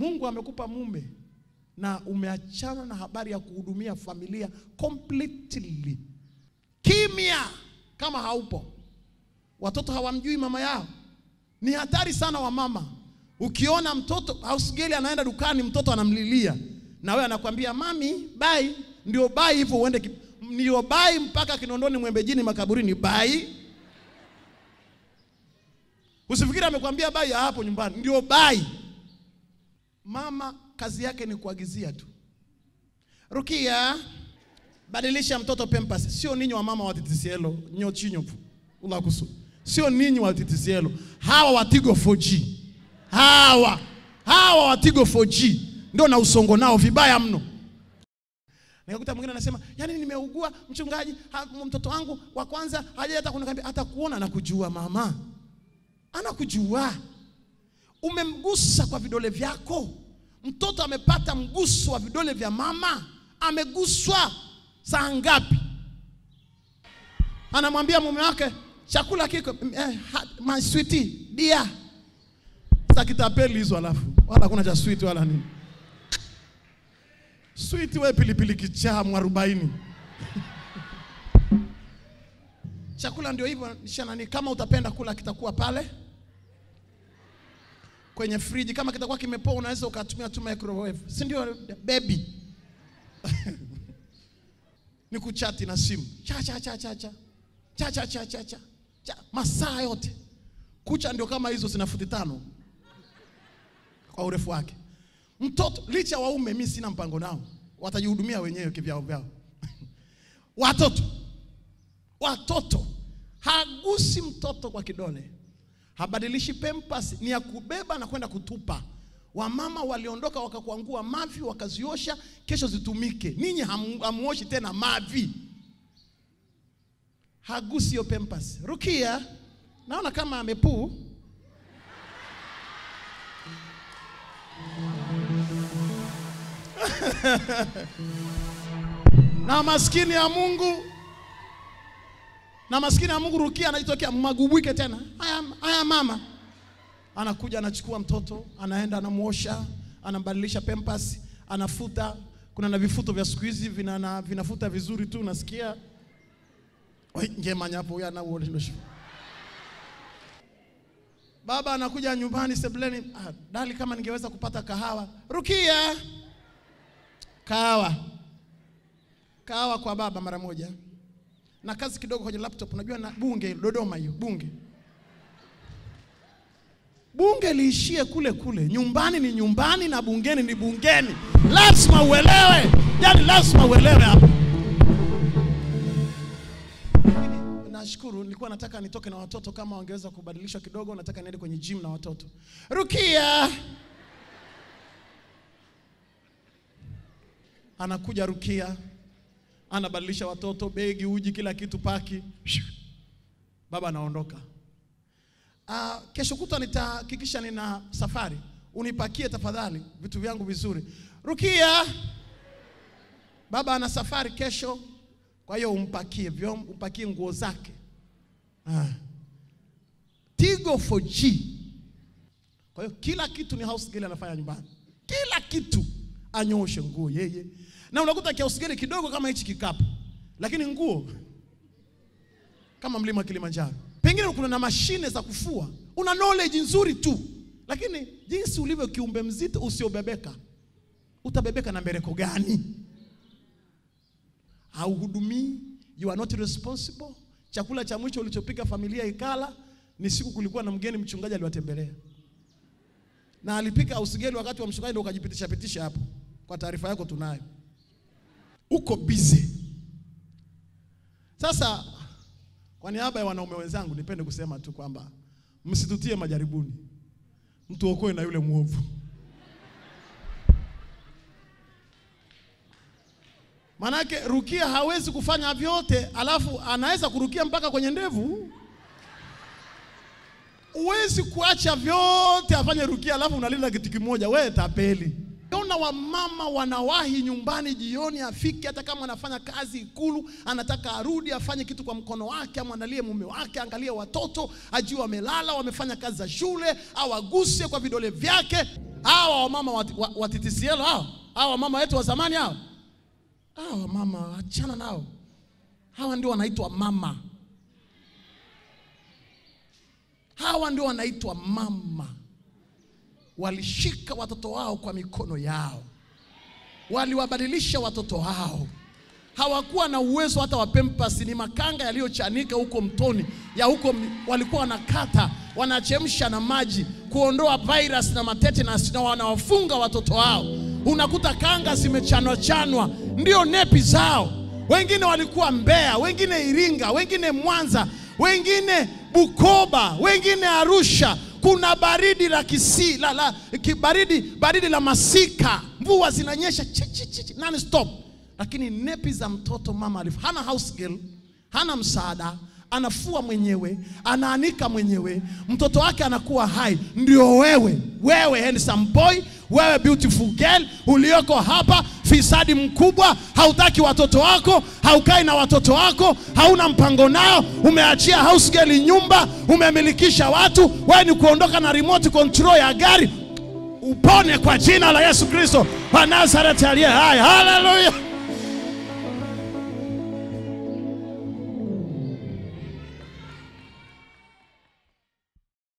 Mungu amekupa mume na umeachana na habari ya kuhudumia familia completely. Kimya kama haupo. Watoto hawamjui mama yao. Ni hatari sana wa mama. Ukiona mtoto house girl anaenda dukani, mtoto anamlilia na wewe anakwambia mami, bai, ndio bai hivyo uende ki- ndio bai mpaka Kinondoni, Mwembejini, makaburini, bai. Usifikiri amekwambia bai ya hapo nyumbani, ndio bai. Mama kazi yake ni kuagizia tu. Rukia, badilisha mtoto Pampers. Sio ninyi wa mama wa TTCL nyo chinyofu ulakusu. Sio ninyi wa TTCL. Hawa wa Tigo 4G. Hawa hawa wa Tigo 4G ndio na usongo nao vibaya mno. Nikakuta mwingine anasema, "Yaani nimeugua mchungaji, ha, mtoto wangu wa kwanza haja hata kuniambia hata kuona na kujua mama." Anakujua. Umemgusa kwa vidole vyako. Mtoto amepata mguso wa vidole vya mama, ameguswa saa ngapi? Anamwambia mume wake chakula kiko eh, ha- my sweetie dia. Sasa kitapeli hizo, alafu wala hakuna cha sweet wala nini. Sweet we pilipili kichaa mwarobaini. Chakula ndio hivyo shanani, kama utapenda kula kitakuwa pale kwenye friji. Kama kitakuwa kimepoa, unaweza ukatumia tu microwave, si ndio baby? ni kuchati na simu cha cha cha cha cha cha cha cha cha cha cha masaa yote. Kucha ndio kama hizo zina futi tano kwa urefu wake. Mtoto licha waume, mimi sina mpango nao, watajihudumia wenyewe kivyao vyao. Watoto watoto, hagusi mtoto kwa kidole, habadilishi pempas, ni ya kubeba na kwenda kutupa. Wamama waliondoka wakakwangua mavi wakaziosha, kesho zitumike. Ninyi hamu- hamuoshi tena mavi, hagusi hiyo pempas. Rukia, naona kama amepuu. na maskini ya Mungu na maskini ya Mungu Rukia anajitokea magubwike tena. Haya, haya mama anakuja anachukua mtoto anaenda anamuosha anambadilisha pempas anafuta. Kuna na vifuto vya siku hizi vina na- vinafuta vizuri tu, unasikia Oi, ngema hapo huyo ana uonesho. Baba anakuja nyumbani sebuleni, ah, dali kama ningeweza kupata kahawa. Rukia, kahawa kahawa kwa baba mara moja, na kazi kidogo kwenye laptop. Unajua na bunge Dodoma, hiyo bunge bunge liishie kule kule. Nyumbani ni nyumbani na bungeni ni bungeni. Lazima uelewe, yani lazima uelewe hapo. Nashukuru, nilikuwa nataka nitoke na watoto, kama wangeweza kubadilishwa kidogo. Nataka niende kwenye gym na watoto. Rukia anakuja, Rukia anabadilisha watoto, begi, uji, kila kitu, paki. Baba anaondoka. Ah, kesho kutwa nitahakikisha nina safari, unipakie tafadhali vitu vyangu vizuri. Rukia, baba ana safari kesho, kwa hiyo umpakie vyombo, umpakie nguo zake. Ah. Tigo 4G. Kwa hiyo kila kitu ni house girl anafanya nyumbani, kila kitu anyoshe nguo yeye, na unakuta house girl kidogo kama hichi kikapu, lakini nguo kama mlima Kilimanjaro. Pengine kuna na mashine za kufua, una knowledge nzuri tu, lakini jinsi ulivyo kiumbe mzito usiobebeka, utabebeka na mbereko gani? Hauhudumii, you are not responsible. Chakula cha mwisho ulichopika familia ikala ni siku kulikuwa na mgeni mchungaji aliwatembelea, na alipika usigeli wakati wa mchungaji, ndio ukajipitisha pitisha hapo. Kwa taarifa yako tunayo, uko busy sasa kwa niaba ya wanaume wenzangu nipende kusema tu kwamba msitutie majaribuni, mtuokoe na yule mwovu. Manake Rukia hawezi kufanya vyote, alafu anaweza kurukia mpaka kwenye ndevu. Huwezi kuacha vyote afanye Rukia, alafu unalinda kitu kimoja, wewe tapeli. Ona wamama wanawahi nyumbani jioni, afike hata kama anafanya kazi Ikulu, anataka arudi afanye kitu kwa mkono wake, amwandalie mume wake, angalie watoto, ajue wamelala, wamefanya kazi za shule, au aguse kwa vidole vyake. hawa wamama wa, wa, wa TTCL hao hawa wamama wetu wa zamani hao hawa wamama achana nao hawa ndio wanaitwa mama hawa ndio wanaitwa mama walishika watoto wao kwa mikono yao waliwabadilisha watoto wao hawakuwa na uwezo hata wa pampers, ni makanga yaliyochanika huko mtoni ya huko, mi- walikuwa wanakata wanachemsha na maji kuondoa virus na matetenus, na wanawafunga watoto wao. Unakuta kanga zimechanwa chanwa, ndio nepi zao. Wengine walikuwa Mbeya, wengine Iringa, wengine Mwanza, wengine Bukoba, wengine Arusha. Kuna baridi la kisi la, la, ki, baridi, baridi la masika, mvua zinanyesha chi, chi, chi, chi, non stop lakini nepi za mtoto mama alif hana house girl, hana msaada, anafua mwenyewe, anaanika mwenyewe, mtoto wake anakuwa hai. Ndio wewe, wewe handsome boy, wewe beautiful girl ulioko hapa, fisadi mkubwa, hautaki watoto wako, haukai na watoto wako, hauna mpango nao, umeachia house girl nyumba, umemilikisha watu, wewe ni kuondoka na remote control ya gari upone kwa jina la Yesu Kristo wa Nazareti aliye hai. Haleluya!